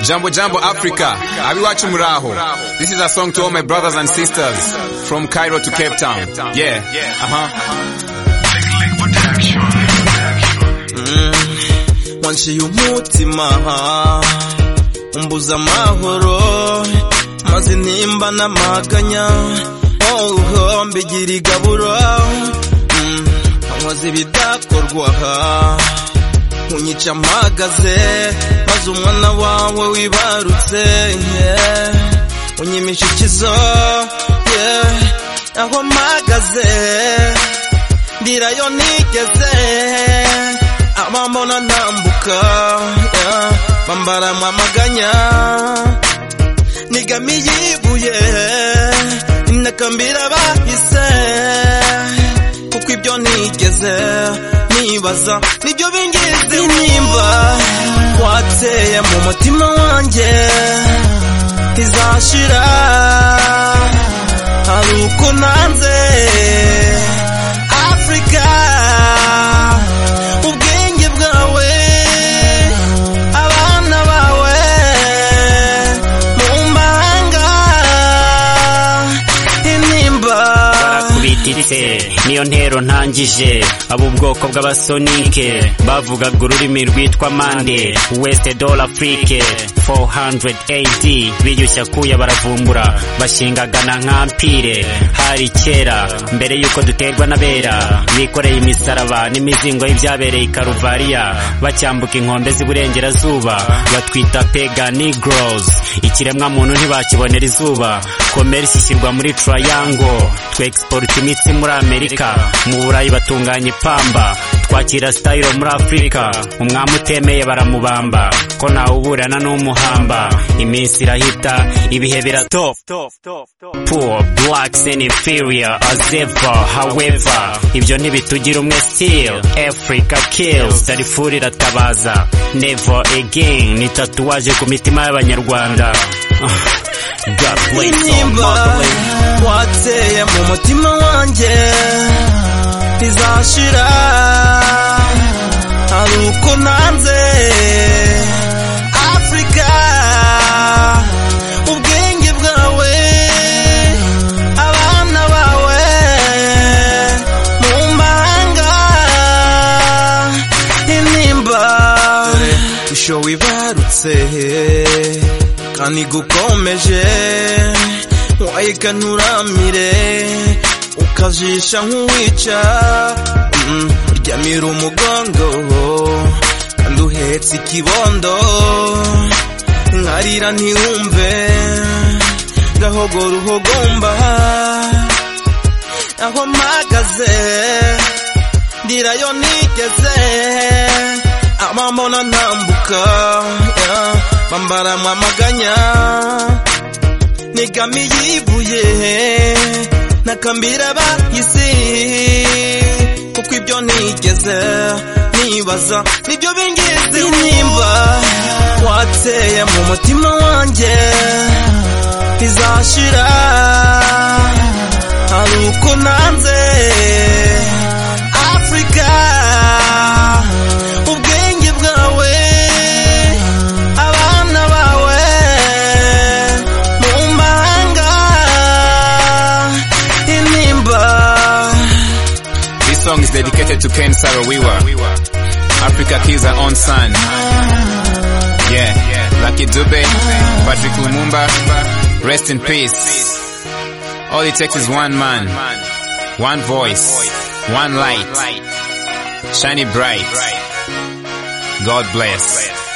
Jambo Jambo Africa. Abiwachu Muraho. This is a song to all my brothers and sisters from Cairo to Cape Town. Yeah. Mm, wanciye umutima umbuza amahoro maze intimba n'amaganya oh mbigira igaburo Mm, nkoze ibidakorwa unyica mpagaze maze umwana wawe wibarutse yeah. unyimisha ikizo yeah. aho mpagaze ndirayo nigeze abambona ntambuka yeah. bambara amaganya nigamiye ibuye nakambira bahise kuko ibyo nigeze nibaza nibyo bingize nimba wateye mu mutima wanjye ntizashira hari uko nanze afurika ubwenge bwawe abana bawe mu mahanga intimba barakubitiritse niyo ntero ntangije abo ubwoko bw'abasonike bavugaga ururimi rwitwa mande west dola afrique 400 ad biyushya kuya baravumbura bashingagana nk'ampire hari kera mbere y'uko duterwa n'abera bikoreye imisaraba n'imizingo y'ibyabereye i karuvariya bacyambuka inkombe z'iburengerazuba batwita pega negroes ikiremwamuntu ntibakibonera izuba komerisi ishyirwa muri triangle twexiporta imitsi muri amerika mu burayi batunganya ipamba twakira sitayiro muri afurika umwami utemeye baramubamba ko ntawuburana n'umuhamba iminsi irahita ibihe biratop poor blacks and inferior as ever however ibyo ntibitugira umwe still africa kills darifuri iratabaza never again ni tatuwaje ku mitima y'abanyarwanda God bless all intimba motherland wateye mu mutima wanjye ntizashira hari uko nanze afurika ubwenge bwawe abana bawe mu mahanga intimba isho wibarutse kandi gukomeje wayika nturamire ukajisha nk'uwica mm, ryamira umugongo kandi uhetse ikibondo nkarira ntiwumve gahogora uhogomba aho mpagaze ndirayo nigeze abambona ntambuka yeah. bambaramwa amaganya nigamiye ibuye nakambira bahisi kuko ibyo nigeze nibaza nibyo bingize nimba wateye mu mutima wanjye ntizashira hari uko nanze afurika ubwenge bwawe abana bawe mu mahanga intimba This song is dedicated to Ken Sarawiwa. Africa Kids are on sun. Yeah. Lucky Dube, Patrick Lumumba, rest in peace. All it takes is one man, one voice, one light, shiny bright. God bless.